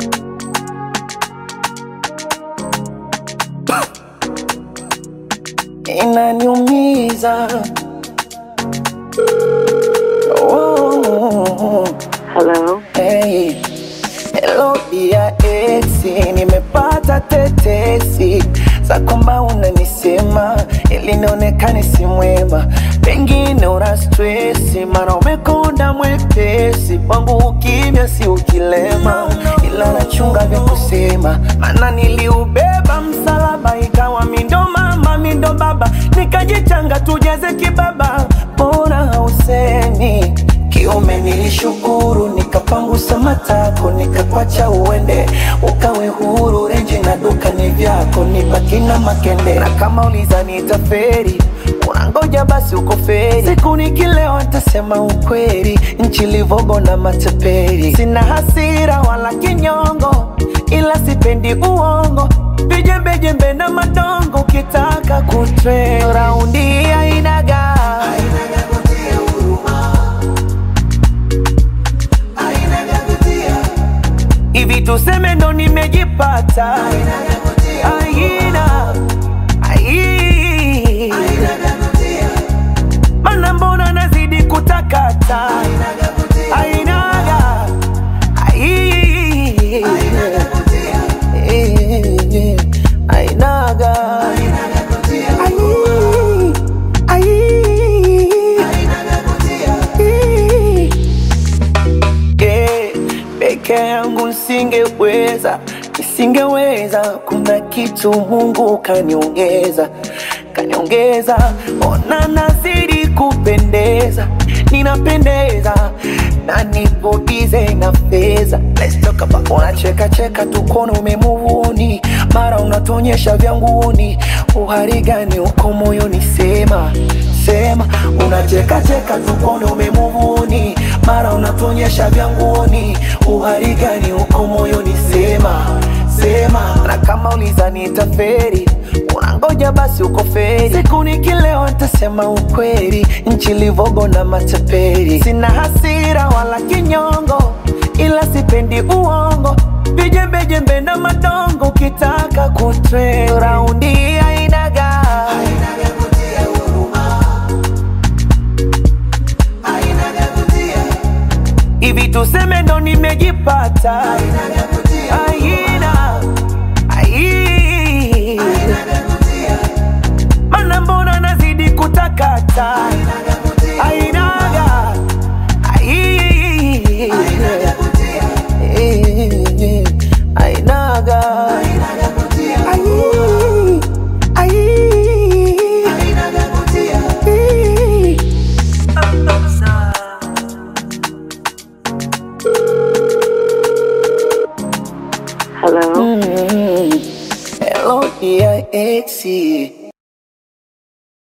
inaniumiza. Oh, Hello. hey. Hello dia esi, nimepata tetesi za kwamba unanisema ili nionekane si mwema, pengine una stresi, mara umekonda mwepesi kwangu, ukimya si ukilema, ila nachunga vya kusema, maana niliubeba msalaba, ikawa mindo mama mindo baba, nikajichanga tujeze kibaba, mbona hausemi kiume nilishukuru, nikapangusa matako, nikakwacha uende, ukawe huru. Renji na duka ni vyako, nibaki na makende. Na kama ulizani itaferi, unangoja basi uko feri. Siku nikilewa nitasema ukweli, nchi livogo na mateperi. Sina hasira wala kinyongo, ila sipendi uongo, vijembejembe na madongo. Ukitaka kutre raundi ainaga hivi tuseme ndo nimejipata aina ai mana mbona nazidi kutakata ainaga ai Eh, ainaga Ai, ai. Eh, peke yangu nisingeweza, nisingeweza. Kuna kitu Mungu kaniongeza, kaniongeza. Ona nazidi kupendeza, ninapendeza na nipo bize na fedha. Let's talk about unacheka cheka tu kono umemuvuni, mara unatonyesha vya nguoni. Uhari gani uko moyoni? Sema sema, unacheka cheka tu kono umemuvuni, mara unatonyesha vya nguoni. Uhari gani uko moyoni? Sema sema, na kama ulizani itaferi unangoja basi uko feri. Siku nikilewa nitasema ukweli, nchi livogo na mateperi. Sina hasira wala kinyongo, ila sipendi uongo, vijembejembe na madongo. Ukitaka kutre raundi ainaga hivi tuseme ndo nimejipata aina ai mana mbona nazidi kutakata ainaga ai Eh, ainaga ai ai Eh. Hello. Hello, dear Exie.